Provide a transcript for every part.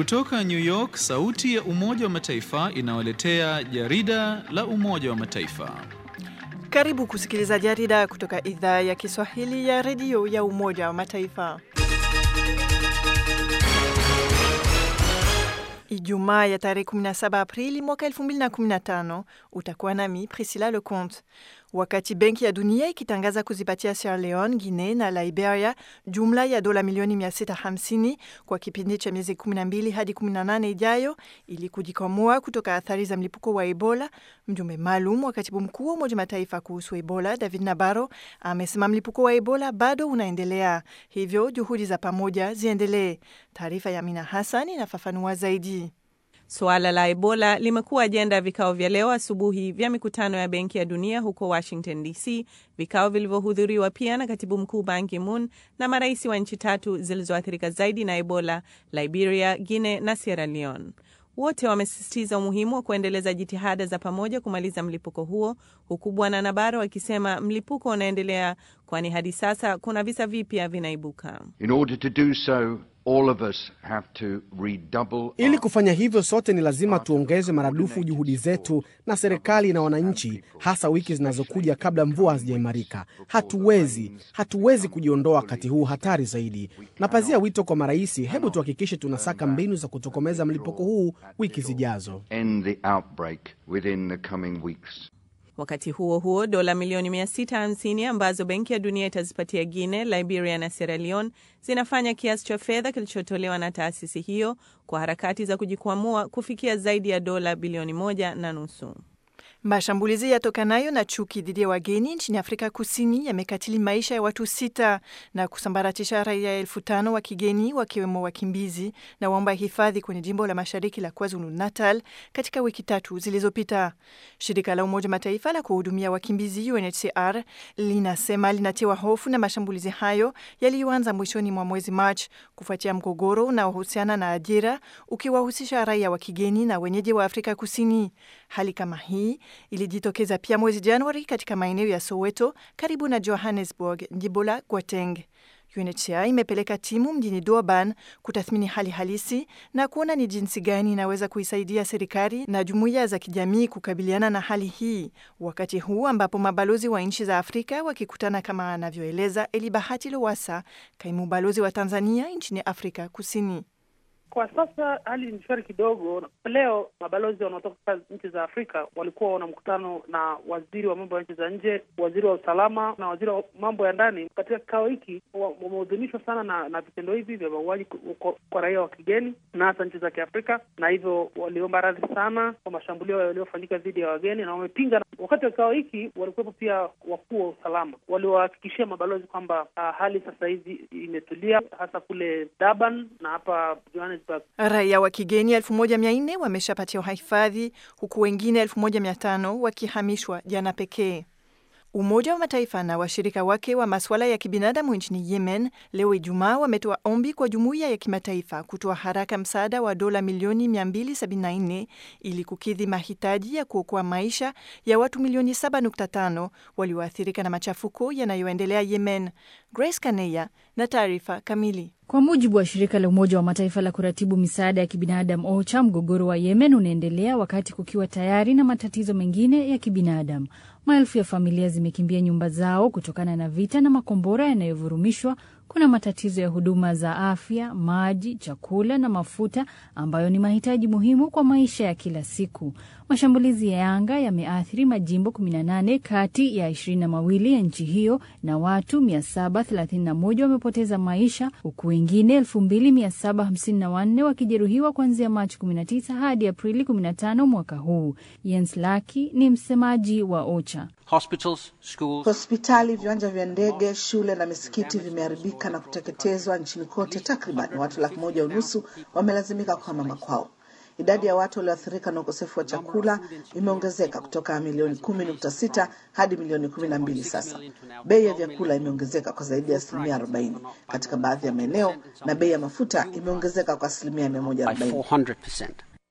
Kutoka New York, sauti ya Umoja wa Mataifa inawaletea jarida la Umoja wa Mataifa. Karibu kusikiliza jarida kutoka idhaa ya Kiswahili ya redio ya Umoja wa Mataifa. Ijumaa ya tarehe 17 Aprili mwaka 2015 utakuwa nami Priscilla Leconte. Wakati Benki ya Dunia ikitangaza kuzipatia Sierra Leone, Guinea na Liberia jumla ya dola milioni 650 kwa kipindi cha miezi 12 hadi 18 ijayo ili kujikwamua kutoka athari za mlipuko wa Ebola, mjumbe maalum wa katibu mkuu wa Umoja Mataifa kuhusu Ebola David Nabaro amesema mlipuko wa Ebola bado unaendelea, hivyo juhudi za pamoja ziendelee. Taarifa ya Amina Hassan inafafanua zaidi. Suala la Ebola limekuwa ajenda ya vikao vya leo asubuhi vya mikutano ya Benki ya Dunia huko Washington DC, vikao vilivyohudhuriwa pia na katibu mkuu Ban Ki-moon na marais wa nchi tatu zilizoathirika zaidi na Ebola, Liberia, Guinea na Sierra Leone. Wote wamesisitiza umuhimu wa kuendeleza jitihada za pamoja kumaliza mlipuko huo, huku Bwana Nabaro akisema mlipuko unaendelea, kwani hadi sasa kuna visa vipya vinaibuka. In order to do so, all of us have to redouble Ili kufanya hivyo, sote ni lazima tuongeze maradufu juhudi zetu na serikali na wananchi, hasa wiki zinazokuja kabla mvua hazijaimarika. Hatuwezi, hatuwezi kujiondoa wakati huu hatari zaidi. Napazia wito kwa marais, hebu tuhakikishe tunasaka mbinu za kutokomeza mlipuko huu wiki zijazo. end the outbreak within the coming weeks. Wakati huo huo, dola milioni 650 ambazo Benki ya Dunia itazipatia Guinea, Liberia na Sierra Leone zinafanya kiasi cha fedha kilichotolewa na taasisi hiyo kwa harakati za kujikwamua kufikia zaidi ya dola bilioni moja na nusu. Mashambulizi yatokanayo na chuki dhidi ya wageni nchini Afrika Kusini yamekatili maisha ya watu sita na kusambaratisha raia elfu tano wa kigeni wakiwemo wakimbizi na waomba hifadhi kwenye jimbo la mashariki la KwaZulu Natal katika wiki tatu zilizopita. Shirika la Umoja Mataifa la kuhudumia wakimbizi UNHCR linasema linatiwa hofu na mashambulizi hayo yaliyoanza mwishoni mwa mwezi Machi kufuatia mgogoro unaohusiana na ajira ukiwahusisha raia wa kigeni na wenyeji wa Afrika Kusini. Hali kama hii ilijitokeza pia mwezi Januari katika maeneo ya Soweto karibu na Johannesburg, jimbo la Gauteng. UNHCR imepeleka timu mjini Durban kutathmini hali halisi na kuona ni jinsi gani inaweza kuisaidia serikali na jumuiya za kijamii kukabiliana na hali hii, wakati huu ambapo mabalozi wa nchi za Afrika wakikutana, kama anavyoeleza Elibahati Lowassa, kaimu balozi wa Tanzania nchini Afrika Kusini. Kwa sasa hali ni shwari kidogo. Leo mabalozi wanaotoka nchi za Afrika walikuwa wana mkutano na waziri wa mambo ya nchi za nje, waziri wa usalama na waziri wa mambo ya ndani. Katika kikao hiki wamehudhunishwa sana na, na vitendo hivi vya mauaji kwa, kwa raia wa kigeni na hasa nchi za Kiafrika, na hivyo waliomba radhi sana kwa mashambulio yaliyofanyika dhidi ya wageni na wamepinga. Wakati wa kikao hiki walikuwepo pia wakuu wa usalama, waliwahakikishia mabalozi kwamba uh, hali sasa hivi imetulia, hasa kule Durban na hapa Johannesburg. Raia wa kigeni elfu moja mia nne wameshapatiwa hifadhi huku wengine elfu moja mia tano wakihamishwa jana pekee. Umoja wa Mataifa na washirika wake wa masuala ya kibinadamu nchini Yemen leo Ijumaa wametoa ombi kwa jumuiya ya kimataifa kutoa haraka msaada wa dola milioni 274 ili kukidhi mahitaji ya kuokoa maisha ya watu milioni 7.5 walioathirika na machafuko yanayoendelea Yemen. Grace Kaneya na taarifa kamili. Kwa mujibu wa shirika la Umoja wa Mataifa la kuratibu misaada ya kibinadamu OCHA, mgogoro wa Yemen unaendelea wakati kukiwa tayari na matatizo mengine ya kibinadamu. Maelfu ya familia zimekimbia nyumba zao kutokana na vita na makombora yanayovurumishwa. Kuna matatizo ya huduma za afya, maji, chakula na mafuta ambayo ni mahitaji muhimu kwa maisha ya kila siku. Mashambulizi ya anga yameathiri majimbo 18 kati ya ishirini na mawili ya nchi hiyo na watu 731 wamepoteza maisha huku wengine 2754 wakijeruhiwa kuanzia Machi 19 hadi Aprili 15 mwaka huu. Jens Laki ni msemaji wa OCHA. Hospitals, schools, Hospitali, viwanja vya ndege, shule na misikiti vimeharibika na kuteketezwa nchini kote. Takriban watu laki moja unusu wamelazimika kuhama makwao. Idadi ya watu walioathirika na ukosefu wa chakula imeongezeka kutoka milioni kumi nukta sita hadi milioni kumi na mbili sasa. Bei ya vyakula imeongezeka kwa zaidi ya asilimia arobaini katika baadhi ya maeneo na bei ya mafuta imeongezeka kwa asilimia mia moja by arobaini. 400%.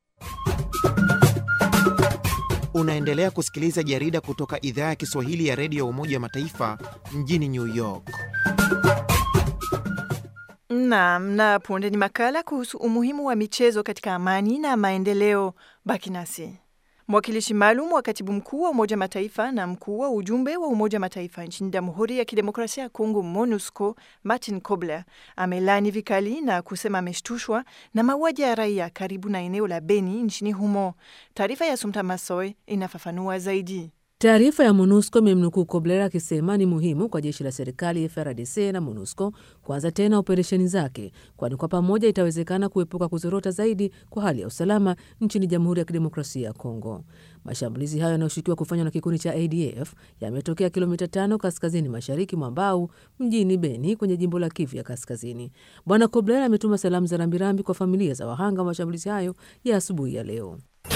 Unaendelea kusikiliza jarida kutoka idhaa ya Kiswahili ya redio ya Umoja wa Mataifa mjini New York. Naam, na punde ni makala kuhusu umuhimu wa michezo katika amani na maendeleo. Baki nasi. Mwakilishi maalum wa katibu mkuu wa Umoja Mataifa na mkuu wa ujumbe wa Umoja Mataifa nchini Jamhuri ya Kidemokrasia ya Kongo, MONUSCO, Martin Kobler amelani vikali na kusema ameshtushwa na mauaji ya raia karibu na eneo la Beni nchini humo. Taarifa ya Sumta Masoe inafafanua zaidi. Taarifa ya MONUSCO imemnukuu Kobler akisema ni muhimu kwa jeshi la serikali FARDC na MONUSCO kuanza tena operesheni zake, kwani kwa pamoja itawezekana kuepuka kuzorota zaidi kwa hali ya usalama nchini Jamhuri ya Kidemokrasia ya Kongo. Mashambulizi hayo yanayoshukiwa kufanywa na kikundi cha ADF yametokea kilomita tano kaskazini mashariki mwa Mbau mjini Beni kwenye jimbo la Kivu ya Kaskazini. Bwana Kobler ametuma salamu za rambirambi kwa familia za wahanga wa mashambulizi hayo ya asubuhi ya leo.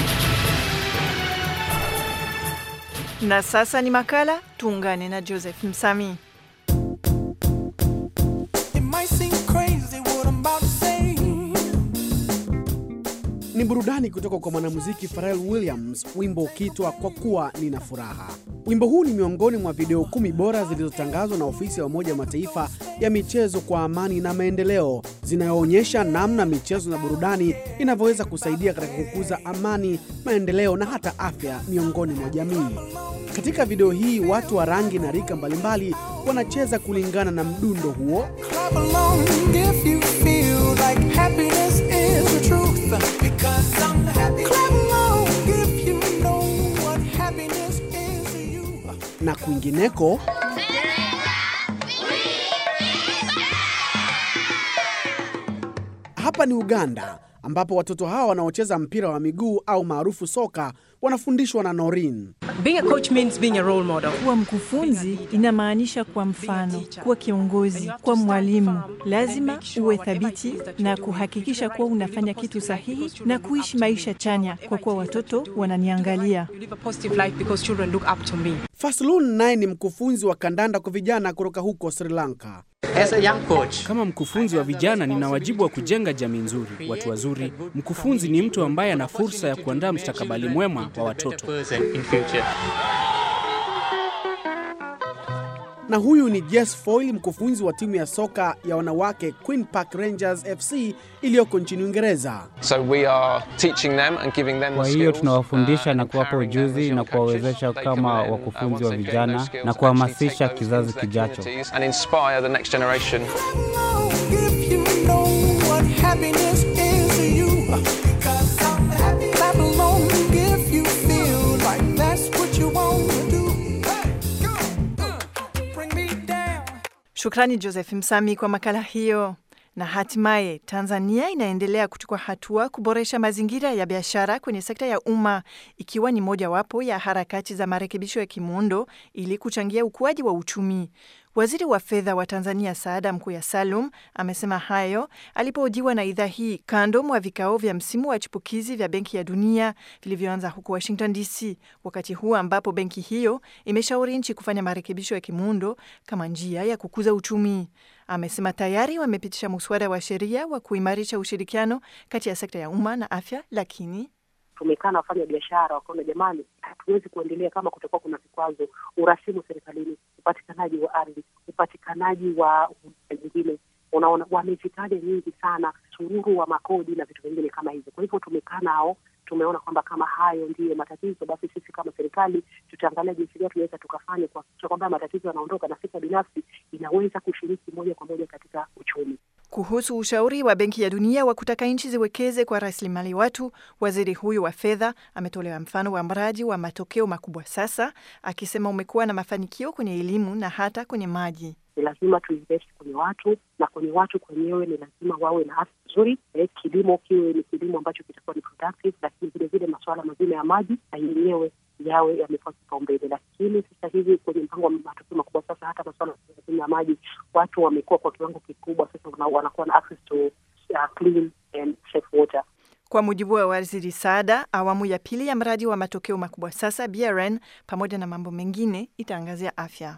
Na sasa ni makala, tuungane na Joseph Msami. Ni burudani kutoka kwa mwanamuziki Pharrell Williams, wimbo ukitwa kwa kuwa nina furaha. Wimbo huu ni miongoni mwa video kumi bora zilizotangazwa na ofisi ya Umoja wa Mataifa ya michezo kwa amani na maendeleo, zinayoonyesha namna michezo na burudani inavyoweza kusaidia katika kukuza amani, maendeleo na hata afya miongoni mwa jamii. Katika video hii watu wa rangi na rika mbalimbali wanacheza kulingana na mdundo huo. na kwingineko. Hapa ni Uganda ambapo watoto hawa wanaocheza mpira wa miguu au maarufu soka wanafundishwa na Norin. Being a coach means being a role model. Kuwa mkufunzi inamaanisha kuwa mfano, kuwa kiongozi, kuwa mwalimu. Lazima uwe thabiti na kuhakikisha kuwa unafanya kitu sahihi na kuishi maisha chanya, kwa kuwa watoto wananiangalia. You live a positive life because children look up to me. Faslun naye ni mkufunzi wa kandanda kwa vijana kutoka huko Sri Lanka. Kama mkufunzi wa vijana, nina wajibu wa kujenga jamii nzuri, watu wazuri. Mkufunzi ni mtu ambaye ana fursa ya kuandaa mustakabali mwema wa watoto. Na huyu ni Jess Foyle, mkufunzi wa timu ya soka ya wanawake Queen Park Rangers FC iliyoko nchini Uingereza. So we are teaching them and giving them Kwa the hiyo skills, tunawafundisha uh, na kuwapa empowering them as ujuzi young na coaches. kuwawezesha They kama come in, uh, wakufunzi once wa they've gained those vijana skills, na actually kuhamasisha take those kizazi into their kijacho. communities and inspire the next generation. Shukrani Joseph Msami kwa makala hiyo. Na hatimaye Tanzania inaendelea kuchukua hatua kuboresha mazingira ya biashara kwenye sekta ya umma ikiwa ni mojawapo ya harakati za marekebisho ya kimuundo ili kuchangia ukuaji wa uchumi. Waziri wa fedha wa Tanzania Saada Mkuya Salum amesema hayo alipohojiwa na idhaa hii kando mwa vikao vya msimu wa chipukizi vya Benki ya Dunia vilivyoanza huko Washington DC, wakati huu ambapo benki hiyo imeshauri nchi kufanya marekebisho ya kimuundo kama njia ya kukuza uchumi. Amesema tayari wamepitisha muswada wa sheria wa kuimarisha ushirikiano kati ya sekta ya umma na afya, lakini tumekaa na wafanya biashara wakaona, jamani, hatuwezi kuendelea kama kutakuwa kuna vikwazo, urasimu serikalini, upatikanaji wa ardhi, upatikanaji wa huduma nyingine. Unaona, wamezitaja nyingi sana, sururu wa makodi na vitu vingine kama hivyo. Kwa hivyo tumekaa nao, tumeona kwamba kama hayo ndiyo matatizo, basi sisi kama serikali tutaangalia jinsi gani tunaweza tukafanya kuhakikisha kwamba matatizo yanaondoka na sekta binafsi inaweza kushiriki moja kwa moja katika uchumi. Kuhusu ushauri wa Benki ya Dunia wa kutaka nchi ziwekeze kwa rasilimali watu, waziri huyu wa fedha ametolea mfano wa mradi wa matokeo makubwa sasa, akisema umekuwa na mafanikio kwenye elimu na hata kwenye maji. Ni lazima tuinvest kwenye watu na kwenye watu kwenyewe ni lazima wawe na afya nzuri. Eh, kilimo kiwe ni kilimo ambacho kitakuwa ni productive, lakini vile vile masuala mazima ya maji na yenyewe yawe yamepewa kipaumbele. Lakini sasa hivi kwenye mpango wa matokeo makubwa sasa, hata masuala mazima ya maji watu wamekuwa kwa kiwango kikubwa sasa, wana- wanakuwa na access to uh, clean and safe water. Kwa mujibu wa waziri Saada, awamu ya pili ya mradi wa matokeo makubwa sasa BRN, pamoja na mambo mengine, itaangazia afya.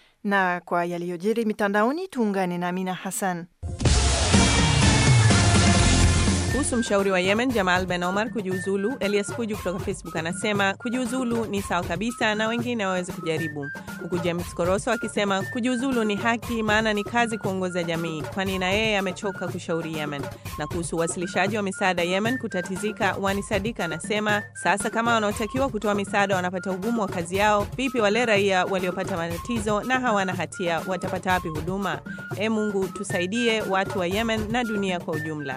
Na kwa yaliyojiri mitandaoni, tuungane na Amina Hassan. Kuhusu mshauri wa Yemen Jamal Ben Omar kujiuzulu, Elias Puju kutoka Facebook anasema kujiuzulu ni sawa kabisa na wengine waweze kujaribu, huku James Koroso akisema kujiuzulu ni haki, maana ni kazi kuongoza jamii, kwani na yeye amechoka kushauri Yemen. Na kuhusu uwasilishaji wa misaada Yemen kutatizika, Wani Sadika anasema sasa kama wanaotakiwa kutoa misaada wanapata ugumu wa kazi yao, vipi wale raia waliopata matatizo na hawana hatia watapata wapi huduma? E Mungu tusaidie watu wa Yemen na dunia kwa ujumla.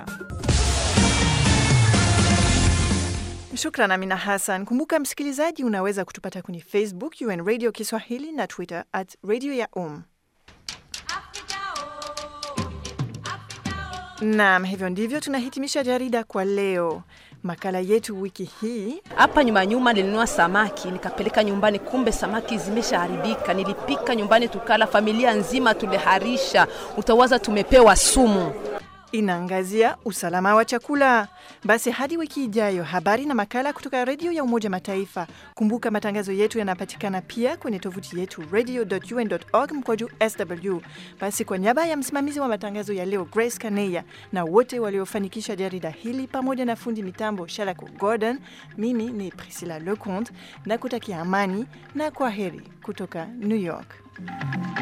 Shukran Amina Hassan. Kumbuka msikilizaji, unaweza kutupata kwenye Facebook UN Radio Kiswahili na Twitter at Radio ya Um. Naam, hivyo ndivyo tunahitimisha jarida kwa leo. Makala yetu wiki hii hapa nyuma nyuma nilinunua samaki nikapeleka nyumbani, kumbe samaki zimeshaharibika. Nilipika nyumbani tukala, familia nzima tuliharisha, utawaza tumepewa sumu. inaangazia usalama wa chakula. Basi hadi wiki ijayo, habari na makala kutoka redio ya Umoja Mataifa. Kumbuka matangazo yetu yanapatikana pia kwenye tovuti yetu radio.un.org mkwaju sw. Basi kwa niaba ya msimamizi wa matangazo ya leo Grace Kaneya na wote waliofanikisha jarida hili pamoja na fundi mitambo Shalako Gordon, mimi ni Priscilla Leconte na kutakia amani na kwa heri kutoka New York.